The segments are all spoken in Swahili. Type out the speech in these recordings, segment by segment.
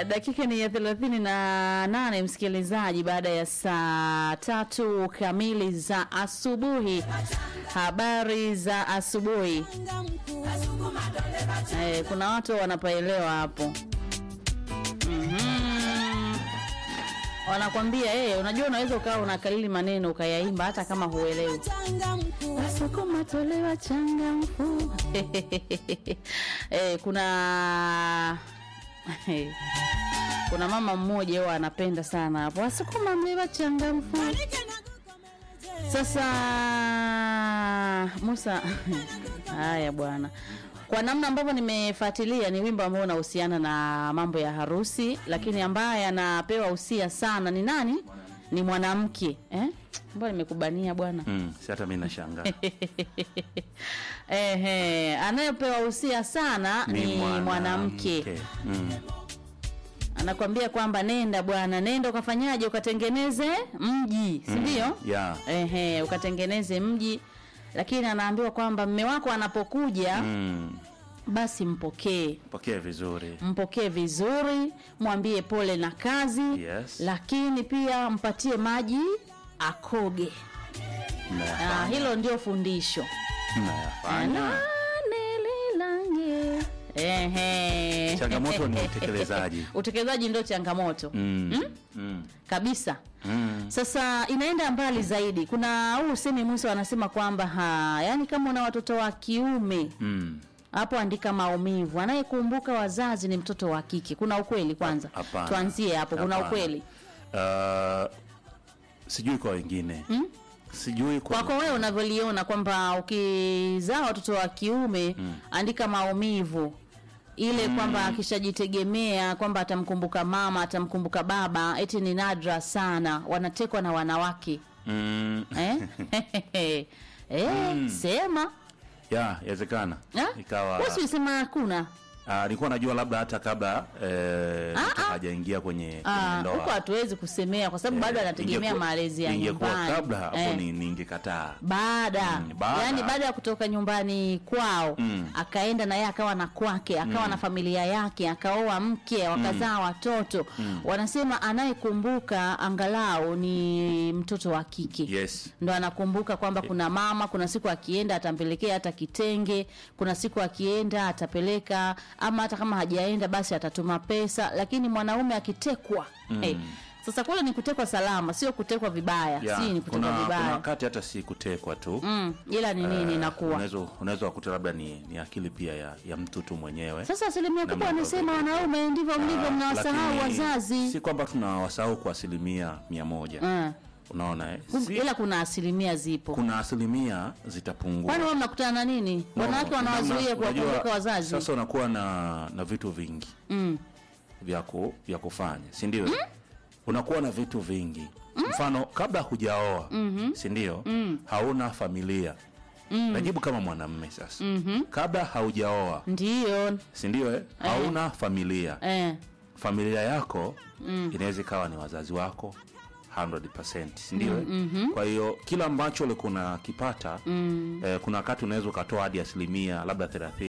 dakika ni ya thelathini na nane msikilizaji, baada ya saa tatu kamili za asubuhi. Habari za asubuhi. Eh, kuna watu wanapaelewa hapo. Mhm. Wanakwambia eh, unajua unaweza ukawa unakalili maneno ukayaimba hata kama huelewi. Wasukuma tolewa changamfu. eh, kuna kuna mama mmoja huwa anapenda sana hapo wasukuma mlewa changamfu. Sasa Musa, haya bwana, kwa namna ambavyo nimefuatilia ni wimbo ambao unahusiana na mambo ya harusi, lakini ambaye anapewa usia sana ni nani? Ni mwanamke eh? Mbona nimekubania bwana? Mm, si hata mimi nashangaa. Ehe, anayepewa usia sana ni, mwanamke. Mm. Anakwambia kwamba nenda bwana, nenda ukafanyaje, ukatengeneze mji, si ndio? Yeah. Ehe, ukatengeneze mji, lakini anaambiwa kwamba mme wako anapokuja Mm. basi mpokee Pokea vizuri. mpokee vizuri, mwambie pole na kazi Yes. lakini pia mpatie maji akoge. Ah, Mnayafanya. hilo ndio fundisho. Mnayafanya. Nelilange. Ehe. Changamoto ni utekelezaji. Utekelezaji ndio changamoto Mm. Mm. kabisa. Mm. Sasa inaenda mbali zaidi. Kuna huu usemi Musa wanasema kwamba ha, yani kama una watoto wa kiume Mm. hapo andika maumivu. Anayekumbuka wazazi ni mtoto wa kike. Kuna ukweli kwanza? Hapana. Tuanzie hapo. Kuna Hapana. ukweli Uh, sijui kwa wengine. Sijui kwa kwako wewe unavyoliona kwamba ukizaa watoto wa kiume andika maumivu ile kwamba akishajitegemea kwamba atamkumbuka mama atamkumbuka baba, eti ni nadra sana, wanatekwa na wanawake Mm. eh? eh, sema Ya, yawezekana. Eh? Ikawa Wewe si ulisema hakuna Ah, nilikuwa najua labda hata kabla eh, Ah, mtu ah. hajaingia kwenye, kwenye Ah, huko ndoa. hatuwezi kusemea kwa sababu bado Eh, anategemea ingekuwa- malezi ya ingekuwa nyumbani kabla hapo Eh. ni ningekataa. baada Mm, baada. yani baada ya kutoka nyumbani kwao Mm. akaenda na yeye akawa na kwake akawa na familia yake akaoa mke wakazaa watoto wanasema anayekumbuka angalau ni mtoto wa kike Yes. ndo anakumbuka kwamba kuna mama kuna siku akienda atampelekea hata kitenge kuna siku akienda atapeleka ama hata kama hajaenda basi atatuma pesa lakini mwanaume akitekwa eh, sasa kule ni kutekwa salama sio kutekwa vibaya Ya, si ni kutekwa kuna, kuna vibaya wakati hata si kutekwa tu mm, ila ni nini Eh, inakuwa unaweza unaweza kukuta labda ni, ni akili pia ya, ya mtu tu mwenyewe sasa asilimia kubwa Namna wanasema ambavyo- wanaume ndivyo mlivyo Ah, mnawasahau lakini wazazi si kwamba tunawasahau kwa asilimia mia moja Mm. unaona eh? Kum- si, ila kuna asilimia zipo kuna asilimia zitapungua kwani wao mnakutana na nini No, wanawake wanawazuia namna- kuwakumbuka unajua, wazazi sasa unakuwa na na vitu vingi mm. vya ku, vya kufanya si ndio unakuwa na vitu vingi mfano kabla hujaoa si ndio hauna familia najibu kama mwanamme sasa kabla haujaoa ndiyo si ndio eh? hauna familia eh. familia yako inaweza ikawa ni wazazi wako 100% si ndio eh? kwa hiyo kila ambacho ulikuwa unakipata eh, kuna wakati unaweza ukatoa hadi asilimia labda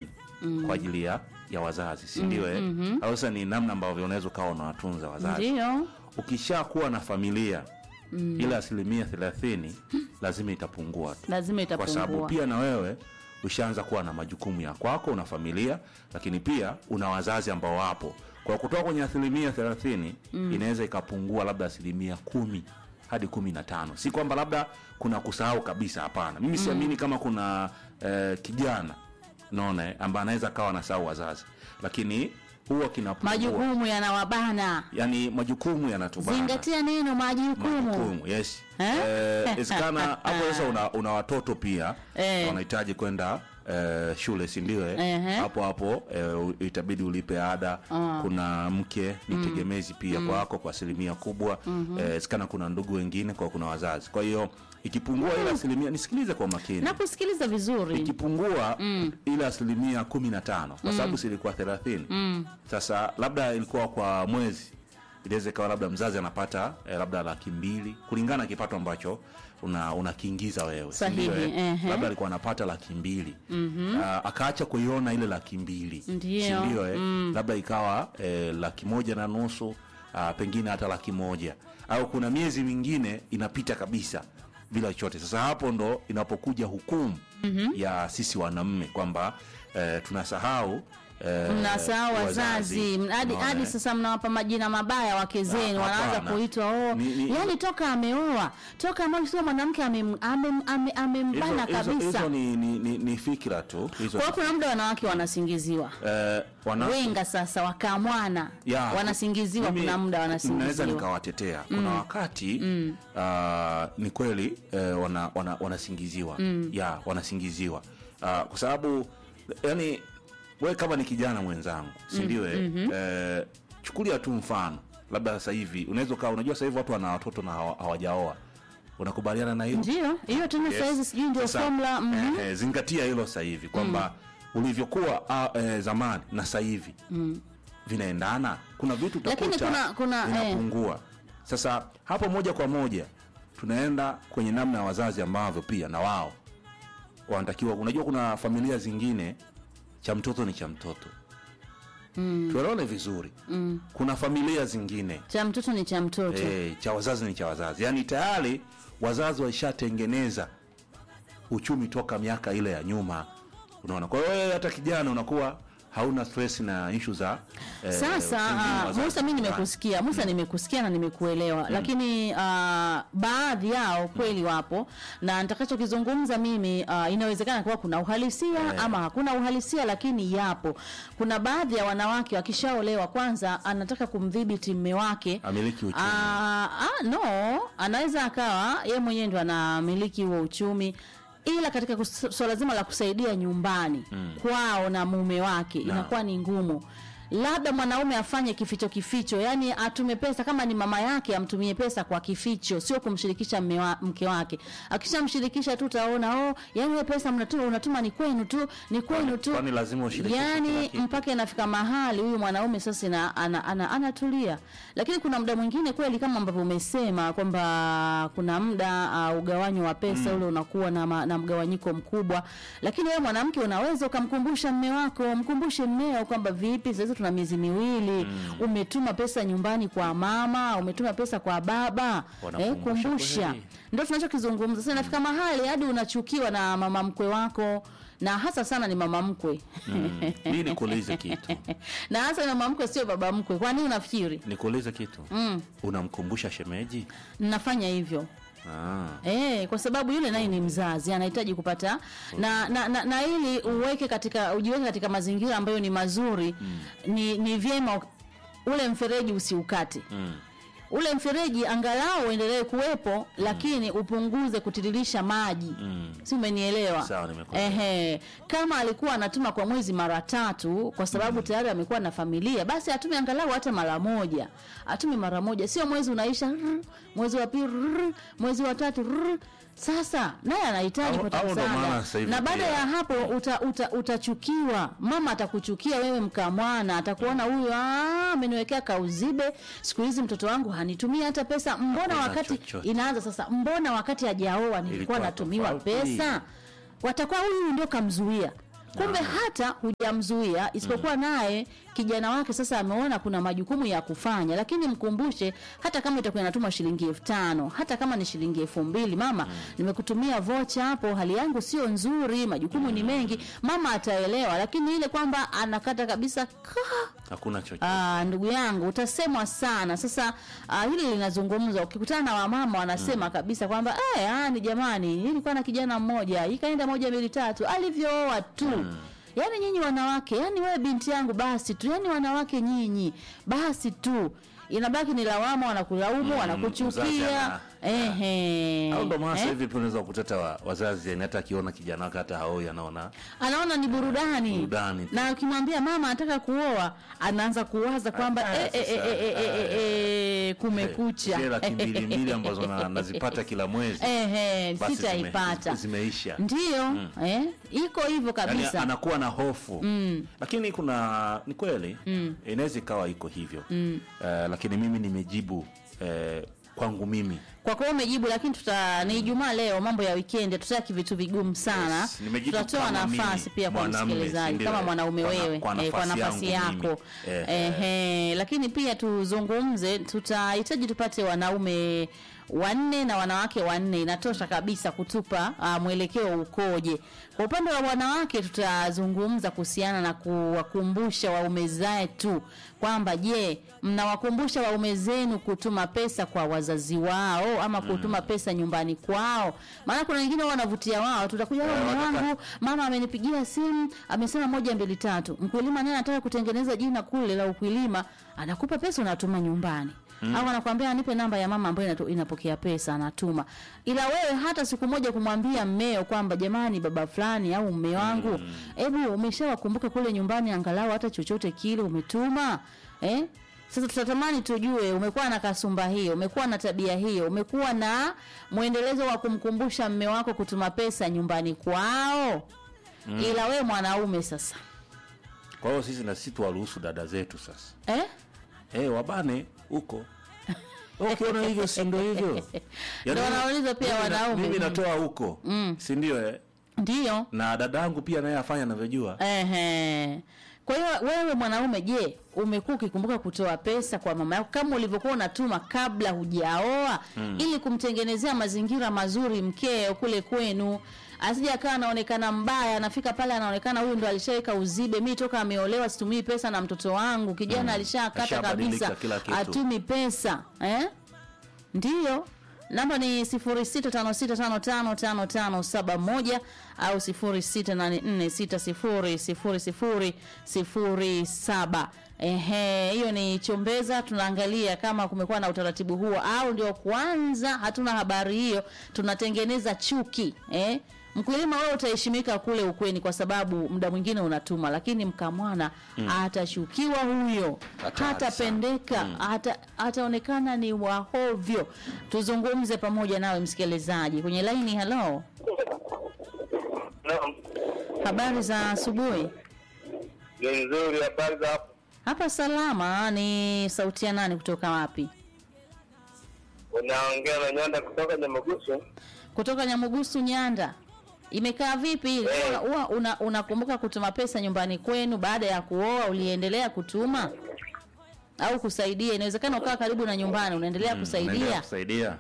30 kwa ajili ya ya wazazi si ndio eh? au sasa ni namna ambavyo unaweza ukawa unawatunza wazazi ndiyo ukishakuwa na familia ile asilimia 30 lazima itapungua tu lazima kwa sababu itapungua pia na wewe ushaanza kuwa na majukumu ya kwako una familia lakini pia una wazazi ambao wapo kwa kutoka kwenye asilimia thelathini inaweza ikapungua labda asilimia kumi hadi kumi na tano si kwamba labda kuna kusahau kabisa hapana mimi siamini kama kuna eh, kijana naona eh, ambaye anaweza akawa anasahau wazazi lakini huwa kinapungua majukumu yanawabana yani majukumu yanatubana zingatia neno majukumu majukumu yes Eh? Eh, isikana hapo sasa una, una watoto pia Eh. wanahitaji kwenda eh, shule si ndio eh? Ehe. hapo hapo eh, u- itabidi ulipe ada kuna mke ni tegemezi pia kwako kwa asilimia kubwa eh, isikana kuna ndugu wengine kwa kuna wazazi kwa hiyo ikipungua ile asilimia nisikilize kwa makini na kusikiliza vizuri ikipungua ile asilimia kumi na tano kwa sababu silikuwa thelathini sasa labda ilikuwa kwa mwezi inaweza ikawa labda mzazi anapata eh, labda laki mbili kulingana na kipato ambacho una unakiingiza wewe si Sahihi, ndio, eh? ehe. labda alikuwa anapata laki mbili mm-hmm. akaacha kuiona ile laki mbili Ndio, si ndio, eh? labda ikawa eh, laki moja na nusu ah, pengine hata laki moja au kuna miezi mingine inapita kabisa bila chochote sasa hapo ndo inapokuja hukumu mm-hmm. ya sisi wanaume kwamba eh, tunasahau eh, mnasahau wazazi M- hadi Unaona, hadi eh? sasa mnawapa majina mabaya wake zenu Ah, wanaanza hapana. kuitwa oh, Ni- ni- yani toka ameoa toka ambayo sio mwanamke amem- amem- ame- amembana Hizo- hizo- kabisa hizo ni, ni, ni, ni fikra tu hizo kwa hiyo kuna muda wanawake wanasingiziwa eh, wana, wenga sasa wakamwana ya, wanasingiziwa mimi kuna muda naweza wanasingiziwa nikawatetea kuna wakati ah, ni kweli eh, wana, wana, wanasingiziwa ya wanasingiziwa Ah, kwa sababu yani we kama ni kijana mwenzangu sindio mm eh, chukulia tu mfano labda sasa hivi unaweza ukawa unajua sasa hivi watu wana watoto na hawa- hawajaoa unakubaliana na hilo ndio hiyo tena Yes. sahizi sijui ndio Sasa, formula mhm. eh, eh, zingatia hilo sasa hivi kwamba ulivyokuwa ah, eh, zamani na sasa hivi vinaendana kuna vitu Lakini utakuta kuna- kuna, eh. vinapungua sasa hapo moja kwa moja tunaenda kwenye namna ya wazazi ambavyo pia na wao wanatakiwa unajua kuna familia zingine cha mtoto ni cha mtoto mm. tuelewane vizuri mm. kuna familia zingine cha mtoto ni cha mtoto e, cha wazazi ni cha wazazi yaani tayari wazazi waishatengeneza uchumi toka miaka ile ya nyuma unaona kwa hiyo wewe hata kijana unakuwa hauna stress na ishu za eh, sasa pengine uh, wazazi musa mi nyumbani. nimekusikia musa nimekusikia na nimekuelewa lakini uh, baadhi yao kweli wapo na nitakachokizungumza mimi uh, inawezekana kuwa kuna uhalisia Eh. ama hakuna uhalisia lakini yapo kuna baadhi ya wanawake wakishaolewa kwanza anataka kumdhibiti mme wake amiliki uchumi Ah, ah, no anaweza akawa ye mwenyewe ndo anamiliki huo uchumi ila katika kus- swala zima la kusaidia nyumbani mm. kwao na mume wake inakuwa ni ngumu labda mwanaume afanye kificho kificho yani atume pesa kama ni mama yake amtumie pesa kwa kificho sio kumshirikisha mme wa, mke wake akishamshirikisha tu utaona oh yani we pesa mnatuma unatuma ni kwenu tu ni kwenu tu kwani lazima ushirikishe kila yani kitu? mpaka inafika mahali huyu mwanaume sasa ina- ana- ana- anatulia lakini kuna muda mwingine kweli kama ambavyo umesema kwamba kuna muda uh, ugawanyo wa pesa ule unakuwa na, ma, na mgawanyiko mkubwa lakini wewe mwanamke unaweza ukamkumbusha mme wako mkumbushe mmeo kwamba vipi sasa tuna miezi miwili umetuma pesa nyumbani kwa mama umetuma pesa kwa baba eh, Wanakumbusha kumbusha kweli. ndio tunachokizungumza sasa inafika mahali hadi unachukiwa na mama mkwe wako na hasa sana ni mama mkwe mm. mi nikuulize kitu na hasa na mama mkwe sio baba mkwe kwa nini unafikiri nikuulize kitu mm. unamkumbusha shemeji nafanya hivyo ah. E, kwa sababu yule naye ni mzazi anahitaji kupata na, na, na, na ili uweke katika ujiweke katika mazingira ambayo ni mazuri mm. ni, ni vyema u- ule mfereji usiukate mm. ule mfereji angalau uendelee kuwepo lakini upunguze kutiririsha maji Mm. si umenielewa Sawa, nimekuelewa. Ehe. kama alikuwa anatuma kwa mwezi mara tatu kwa sababu tayari amekuwa na familia basi atume angalau hata mara moja atume mara moja sio mwezi unaisha rrr, mwezi wa pili rrr, mwezi wa tatu rrr. sasa naye anahitaji Au- kupata au ndo maana msaada sasa hivi na baada pia- ya hapo uta, uta, utachukiwa mama atakuchukia wewe mkamwana atakuona huyu "Ah, ameniwekea kauzibe siku hizi mtoto wangu hanitumii hata pesa mbona Hakuna wakati chochote. inaanza sasa mbona wakati hajaoa nilikuwa Ilikuwa natumiwa tofauti. pesa watakuwa huyu ndio kamzuia kumbe hata hujamzuia isipokuwa naye kijana wake sasa ameona kuna majukumu ya kufanya lakini mkumbushe hata kama itakuwa inatuma shilingi elfu tano hata kama ni shilingi elfu mbili mama nimekutumia vocha hapo hali yangu sio nzuri majukumu ni mengi mama ataelewa lakini ile kwamba anakata kabisa kaa hakuna chochote Ah, ndugu yangu utasemwa sana sasa ah, hili linazungumzwa ukikutana na wamama wanasema kabisa kwamba eh, ah, ni jamani nilikuwa na kijana mmoja ikaenda moja mbili tatu alivyooa tu yaani nyinyi wanawake yaani wewe binti yangu basi tu yaani wanawake nyinyi basi tu inabaki ni lawama wanakulaumu mzazi wanakuchukia ana- Ehe. au ndo maana sasa Eh? hivi unaweza kuteta wa, wazazi yani hata akiona kijana wake hata haoi anaona anaona ni burudani, Burudani tu. na ukimwambia mama anataka kuoa anaanza kuwaza kwamba Ah, eh, eh, sasa, eh, eh, eh, eh, eh, kumekucha zile laki mbili mbili ambazo na- nazipata kila mwezi Ehe, basi zime- sitaipata zimeisha ndiyo eh, iko hivyo yani kabisa anakuwa na hofu lakini kuna ni kweli inaweza ikawa iko hivyo Eh, lakini mimi nimejibu eh, kwangu mimi kwa kuwa umejibu lakini tuta ni Ijumaa leo, mambo ya weekend, tutaki vitu vigumu sana. Yes, nimejibu Tutatoa kama nafasi mimi, pia kwa mwanamume, msikilizaji si kama ndio? mwanaume Kwa na- wewe kwa eh, kwa nafasi nafasi yangu yako mimi. Eh, Ehe, lakini pia tuzungumze, tutahitaji tupate wanaume wanne na wanawake wanne, inatosha kabisa kutupa uh, mwelekeo ukoje. Kwa upande wa wanawake, tutazungumza kuhusiana na kuwakumbusha waume zetu kwamba je, mnawakumbusha waume zenu kutuma pesa kwa wazazi wao ama kutuma pesa nyumbani kwao? Maana kuna wengine wao wanavutia wao, tutakuja Eh, mume wanataka- wangu mama amenipigia simu amesema moja mbili tatu, mkulima naye anataka kutengeneza jina kule la ukulima, anakupa pesa unatuma nyumbani au anakwambia anipe namba ya mama ambayo inato- inapokea pesa anatuma. Ila wewe hata siku moja kumwambia mmeo kwamba jamani, baba fulani au mme wangu, hebu umeshawakumbuka kule nyumbani, angalau hata chochote kile umetuma eh? Sasa tutatamani tujue umekuwa na kasumba hiyo, umekuwa na tabia hiyo, umekuwa na mwendelezo wa kumkumbusha mme wako kutuma pesa nyumbani kwao. Ila we mwanaume sasa kwa hiyo sisi na sisi tuwaruhusu dada zetu sasa eh? eh, wabane huko ukiona hivyo si ndio hivyo Ndio wanauliza pia mimi na- wanaume. mimi natoa huko si ndio eh? Ndiyo. na dadangu pia naye afanya anavyojua Ehe. Kwa hiyo wewe mwanaume, je, umekuwa ukikumbuka kutoa pesa kwa mama yako kama ulivyokuwa unatuma kabla hujaoa ili kumtengenezea mazingira mazuri mkeo kule kwenu, asije akawa anaonekana mbaya, anafika pale anaonekana huyu ndo alishaweka uzibe, mi toka ameolewa situmii pesa na mtoto wangu. Kijana alishakata Ashabadilika kabisa, kila kitu. atumi pesa eh? Ndiyo, namba ni 0656555571 au 0684600007. Ehe, hiyo ni chombeza. Tunaangalia kama kumekuwa na utaratibu huo au ndio kwanza hatuna habari hiyo, tunatengeneza chuki eh? Mkulima wewe utaheshimika kule ukweni kwa sababu muda mwingine unatuma, lakini mkamwana atashukiwa huyo, Hatari hatapendeka hata ataonekana ni wahovyo. Tuzungumze pamoja nawe msikilizaji kwenye laini. Halo, Naam, habari za asubuhi. ni nzuri. Habari za hapo? Hapa salama. Ni sauti ya nani kutoka wapi? Unaongea na Nyanda kutoka Nyamagusu. Kutoka Nyamugusu, Nyanda. Imekaa vipi? Eh. Huwa una, unakumbuka kutuma pesa nyumbani kwenu baada ya kuoa? Uliendelea kutuma au kusaidia? Inawezekana ukawa karibu na nyumbani, unaendelea Unaendelea kusaidia. kusaidia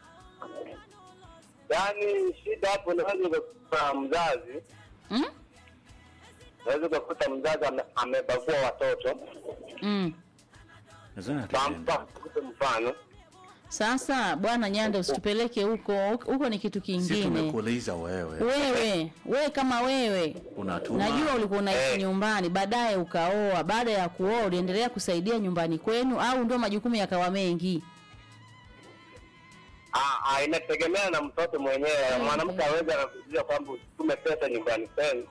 Yaani shida hapo, unaweza ukakuta mzazi, Mm? unaweza ukakuta mzazi ame- amebagua watoto. Mm. Nadhani hatujaenda. Nampa kupe mfano, Sasa bwana Nyanda, usitupeleke huko huko, ni kitu si kingine. tumekuuliza wewe Wewe wewe kama wewe unatuma najua ulikuwa unaishi Eh. nyumbani, baadaye ukaoa. Baada ya kuoa uliendelea kusaidia nyumbani kwenu, au ndio majukumu yakawa mengi? Ah, ah, inategemea na mtoto mwenyewe. Mwanamke aweza anakuzuia kwamba usitume pesa nyumbani kwenu,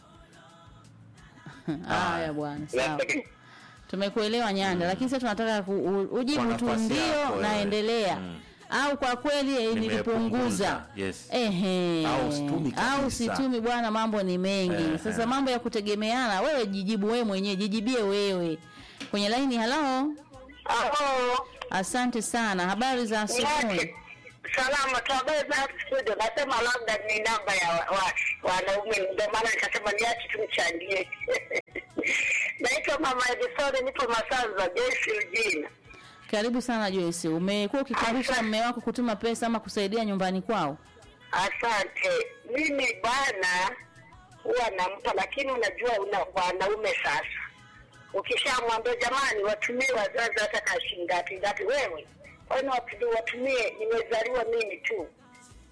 Haya bwana, sawa, Inategemea- tumekuelewa Nyanda, lakini sasa tunataka ku, u, Kwa ujibu tu nafasi ndio, yako wewe. naendelea Mm. au kwa kweli eh, nilipunguza Nimepunguza, yes. Ehe. Au situmi kabisa. au situmi bwana, mambo ni mengi Ehe. sasa, mambo ya kutegemeana. Wewe jijibu wewe mwenyewe, jijibie wewe kwenye laini. Halo, Halo. asante sana, habari za asubuhi. Niache. Salama tu habari za hapo studio. Nasema labda ni namba ya wa- wa- wanaume, ndio maana nikasema niache tumchangie. Naitwa Mama Edisoni, nipo Masanza, Joyce Ujina. Karibu sana Joyce, umekuwa ukikumbusha Asante. mme wako kutuma pesa ama kusaidia nyumbani kwao? Asante. Mimi bana huwa nampa, lakini unajua una wanaume sasa, ukishamwambia jamani, watumie wazazi hata ka shilingi ngapi ngapi, wewe kwani watu- watumie, nimezaliwa mimi tu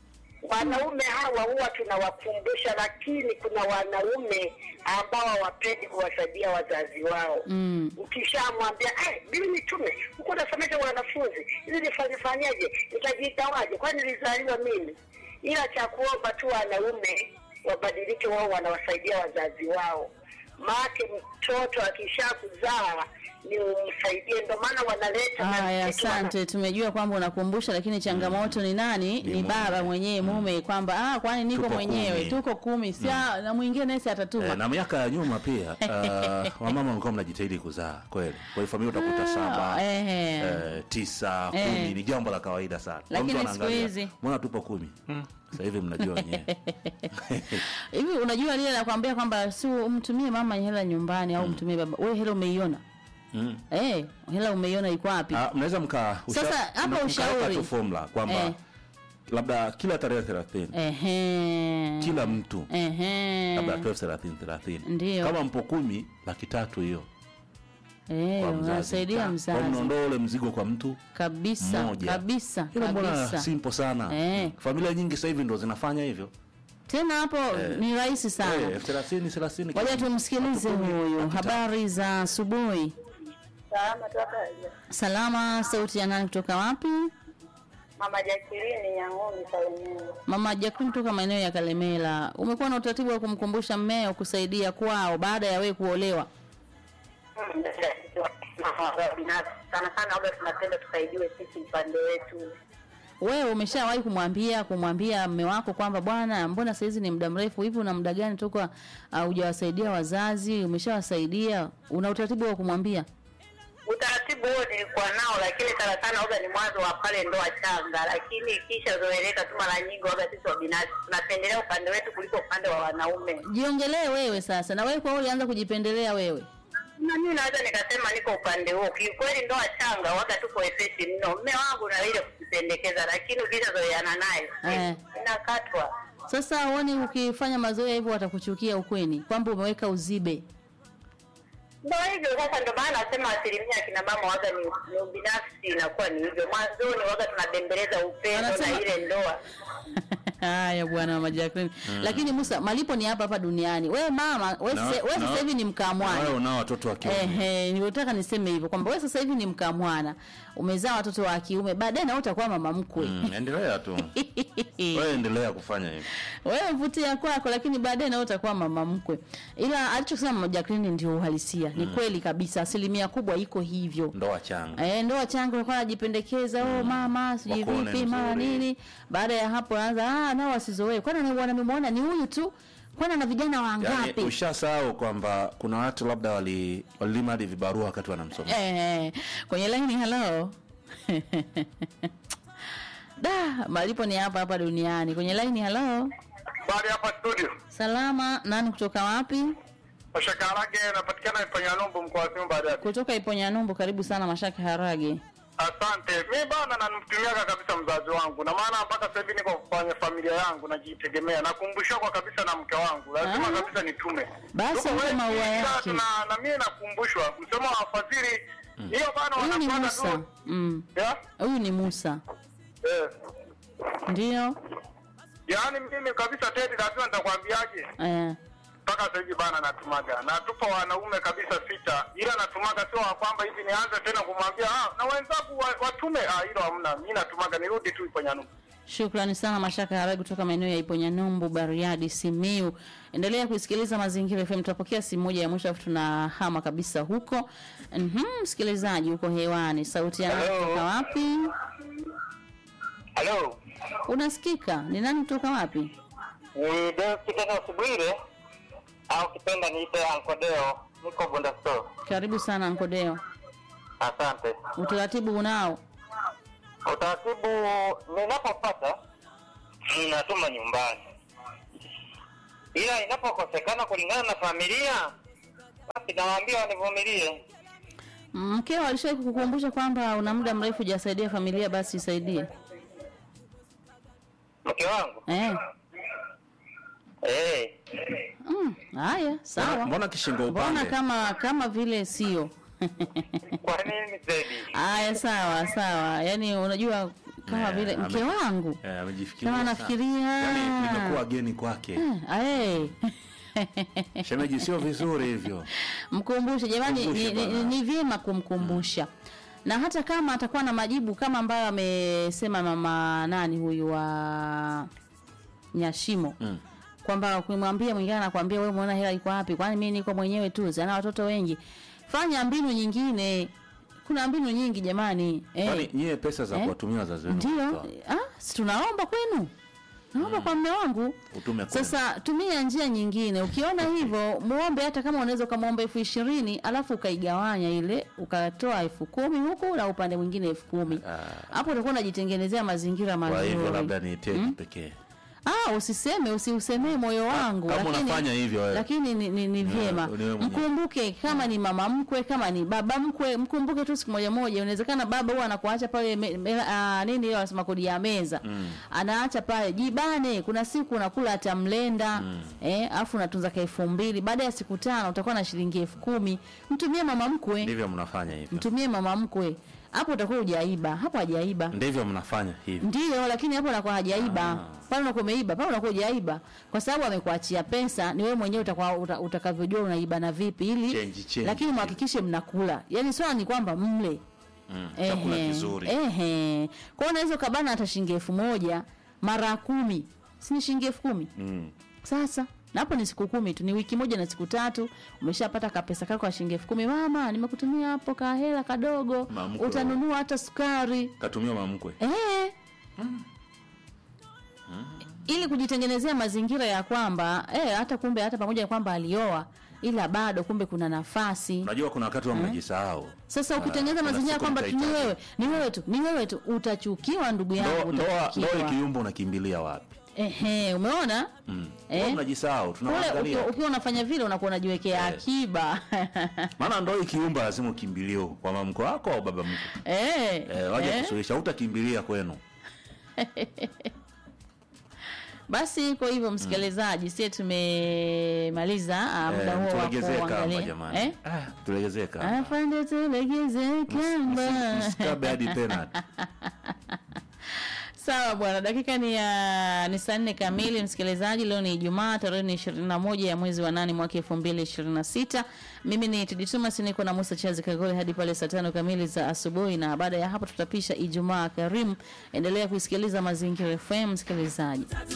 wanaume hawa huwa tunawakumbusha, lakini kuna wanaume ambao hawapendi kuwasaidia wazazi wao. Mm. Ukishamwambia "Eh, mimi nitume huko nasomesha wanafunzi ili nifanyefanyeje, nitajiitawaje? Kwani nilizaliwa mimi? Ila cha kuomba tu wanaume wabadilike, wao wanawasaidia wazazi wao, maake mtoto akishakuzaa ni umsaidie, ndio maana wanaleta na Haya, vitu wana- asante. Tumejua kwamba unakumbusha, lakini changamoto ni nani? Ni, mume. baba mwenyewe mume, kwamba ah, kwani niko Tupo mwenyewe, kumi. tuko kumi, si ah, na mwingine nesi atatuma. Eh, na miaka ya nyuma pia uh, wamama walikuwa mnajitahidi kuzaa kweli. Kwa hiyo familia utakuta Ah, saba ehe. eh, tisa Eh. kumi ni jambo la kawaida sana. Kwa Lakini mtu siku anaangalia, hizi- mbona tupo kumi? Sasa hivi mnajua wenyewe. Hivi unajua lile nakwambia kwamba si umtumie mama hela nyumbani au umtumie baba. Wewe hela umeiona? Mm. Eh, hela umeiona iko wapi? Ah, mnaweza mka usha- Sasa, hapa mna- ushauri. mkaweka tu formula kwamba Eh. labda kila tarehe 30 Ehe. kila mtu Ehe. labda 12 30 30. Ndio. Kama mpo kumi laki tatu hiyo Eh, kwa mzazi. unasaidia Kwa mzazi. mnaondoa ule mzigo kwa mtu Kabisa, mmoja. kabisa, Hilo mbona kabisa. simple sana. Eh. Familia nyingi sasa hivi ndo zinafanya hivyo. Tena hapo ni rahisi Eh, sana. elfu thelathini thelathini. Ngoja tumsikilize huyu. Habari za asubuhi. Salama tu hapa. Salama, sauti ya nani kutoka wapi? Mama Jacqueline Nyang'omi Salemeni. Mama Jacqueline kutoka maeneo ya Kalemela. Umekuwa na utaratibu wa kumkumbusha mmeo kusaidia kwao baada ya wewe kuolewa. sana sana labda tunapenda tusaidiwe sisi upande wetu Wewe umeshawahi kumwambia kumwambia mme wako kwamba bwana, mbona saizi ni muda mrefu hivi, una muda gani toka uh, hujawasaidia wazazi? Umeshawasaidia? Una utaratibu wa kumwambia? utaratibu huo nilikuwa nao lakini sana sana waga ni mwanzo wa pale ndoa changa lakini ikisha zoeleka tu mara nyingi waga sisi wa binafsi tunapendelea upande wetu kuliko upande wa wanaume Jiongelee wewe sasa, na wewe kwa hiyo ulianza kujipendelea wewe. na mimi naweza nikasema niko upande huo kiukweli ndoa changa waga tuko wepesi mno mme wangu na ile kujipendekeza lakini ukishazoeana naye Eh. inakatwa Sasa huoni ukifanya mazoea hivyo watakuchukia ukweni kwamba umeweka uzibe. Ndio hivyo sasa, ndio maana nasema asilimia akina mama waga ni, ni ubinafsi inakuwa ni hivyo. Mwanzoni waga tunabembeleza upendo Wanasema- na ile ndoa. Haya bwana mama Jacqueline. Lakini Musa, malipo ni hapa hapa duniani. Wewe mama, wewe Na- sasa- wewe na- sasa hivi ni na mkamwana. Wewe unao watoto wa kiume. Ehe, nilitaka niseme hivyo kwamba wewe sasa hivi ni mkamwana, umezaa watoto wa kiume, baadaye na wewe utakuwa mama mkwe. Mm, endelea tu. Wewe endelea kufanya hivyo. wewe mvutia kwako, lakini baadaye na wewe utakuwa mama mkwe. Ila alichosema mama Jacqueline ndio uhalisia, ni kweli kabisa, asilimia kubwa iko hivyo. Ndoa changa. Eh, ndoa changa alikuwa anajipendekeza oh mama sijui Wakuone vipi mara mzuri. nini. Baada ya hapo anaanza ah, nao wasizoee. Kwani ana- wanamemwona ni huyu tu? Kwani ana vijana Yaani wangapi? ushasahau kwamba kuna watu labda wali walilima hadi vibarua wakati wanamsomea. Eh, kwenye laini hello. da, malipo ni hapa hapa duniani. Kwenye laini hello. Bali hapa studio. Salama, nani kutoka wapi? Mashaka Harage anapatikana Ipanyalombo mkoa wa Simba Bariadi. Kutoka Iponyanyumbu, karibu sana Mashaka Harage. Asante. Mi bana namtumiaga kabisa mzazi wangu, na maana mpaka sasa hivi niko kwenye familia yangu najitegemea, nakumbushwa kwa kabisa na mke wangu, lazima Ah. kabisa nitume. Basi Tuko mpe wengi, maua ila yake. tuna- na mimi nakumbushwa msemo wa fadhili hiyo bana, Huyu ni wanafuata Musa. tu Mm. ya Huyu ni Musa. eh, Ndio. yaani mimi kabisa Tedi, lazima nitakwambiaje Eh. mpaka sasa hivi bana natumaga na tupo wanaume kabisa sita, ila natumaga sio wa kwamba hivi nianze tena kumwambia ah, na wenzangu wa- watume ah, hilo hamna. Mimi natumaga nirudi tu ipo Nyanumu. Shukrani sana Mashaka Harage kutoka maeneo ya Iponyanyumbu, Bariadi, Simiu. Endelea kusikiliza Mazingira FM. Tutapokea simu moja ya mwisho afu tunahama kabisa huko. Mhm, msikilizaji uko hewani. Sauti ya nani Hello. kutoka wapi? Halo, Unasikika? Ni nani kutoka wapi? ni Deus Kitendo Subwire au kipenda niite Ankodeo, niko Bunda Store. Karibu sana Nkodeo. Asante. Utaratibu unao? Utaratibu ninapopata ninatuma nyumbani, ila inapokosekana kulingana na familia, basi nawaambia wanivumilie. Mkeo alishawahi kukukumbusha kwamba una muda mrefu hujasaidia familia, basi isaidie. Mke wangu Eh. eh, Mm, haya, sawa. Mbona- mbona kishingo Mbona upande? kama kama vile sio? kwa nini zaidi? Haya, sawa sawa. Yaani unajua kama Eh, vile ame- mke wangu Eh, amejifikiria kama sana. anafikiria Yaani nimekuwa geni kwake Ae. shemeji sio vizuri hivyo mkumbushe jamani ni, Mkumbushe ni, bwana. ni vyema kumkumbusha na hata kama atakuwa na majibu kama ambayo amesema mama nani huyu wa nyashimo Mm. kwamba ukimwambia mwingine anakwambia wewe umeona hela iko wapi kwani mimi niko mwenyewe tu zana watoto wengi fanya mbinu nyingine kuna mbinu nyingi jamani kwani eh, nyie pesa za Eh? kuwatumia wazazi wenu ndio mnatoa? ah, si tunaomba kwenu naomba kwa mme wangu utume kwenu. sasa tumia njia nyingine ukiona hivyo muombe hata kama unaweza ukamwomba elfu ishirini alafu ukaigawanya ile ukatoa elfu kumi huku na upande mwingine elfu kumi Ah. hapo utakuwa unajitengenezea mazingira kwa hivyo mazuri labda ni teki pekee ah usiseme usiusemee moyo wangu kama unafanya hivyo wewe. lakini ni, ni, ni vyema ni wewe mwenyewe. mkumbuke kama ni mama mkwe kama ni baba mkwe mkumbuke tu siku moja moja inawezekana baba huwa anakuacha pale me, me, ah, nini ile wanasema kodi ya meza Mm. anaacha pale jibane kuna siku unakula hata mlenda eh afu unatunza ka elfu mbili baada ya siku tano utakuwa na shilingi elfu kumi mtumie mama mkwe ndivyo mnafanya hivyo mtumie mama mkwe hapo utakuwa hujaiba hapo hajaiba ndivyo mnafanya hivyo ndio lakini hapo unakuwa hajaiba Ah. pale unakuwa umeiba pale unakuwa hujaiba kwa sababu amekuachia pesa ni wewe mwenyewe utakuwa uta, utakavyojua unaiba na vipi ili Change, change. lakini mhakikishe mnakula yani swala ni kwamba mle mm. chakula Ehe, kizuri ehe kwa hiyo unaweza ukabana hata shilingi elfu moja mara kumi si ni shilingi elfu kumi mm. sasa na hapo ni siku kumi tu ni wiki moja na siku tatu umeshapata kapesa kako ka shilingi elfu kumi mama nimekutumia hapo kahela kadogo Mamkwe. utanunua hata sukari katumia mamkwe Eh. ili kujitengenezea mazingira ya kwamba eh, hata kumbe hata pamoja na kwamba alioa ila bado kumbe kuna nafasi unajua kuna wakati wa mnajisahau sasa ukitengeneza kuna mazingira siku kwamba tu ni mtahitaji. wewe ni wewe tu ni wewe tu utachukiwa ndugu Ndoa- yangu ndoa ndoa utachukiwa ikiyumba unakimbilia wapi ehe umeona mm. Eh? Huwa mnajisahau kule tunaangalia ukiwa- ukiwa unafanya vile unakuwa unajiwekea Eh. akiba maana ndoa ikiumba lazima ukimbilie kwa mamko wako au baba mko eh, eh, waje eh. kusuluhisha utakimbilia kwenu basi kwa hivyo msikilizaji sie tumemaliza ah, muda Eh, huo wa tulegezee kamba kuangalia jamani eh? Ah, tulegezee kamba afande tulegeze kamba msikabe hadi penalty sawa bwana dakika ni ya ni saa nne kamili msikilizaji leo ni ijumaa tarehe ni ishirini na moja ya mwezi wa nane mwaka elfu mbili ishirini na sita mimi ni tiditumas niko na musa chazi kagole hadi pale saa tano kamili za asubuhi na baada ya hapo tutapisha ijumaa karimu endelea kuisikiliza mazingira fm msikilizaji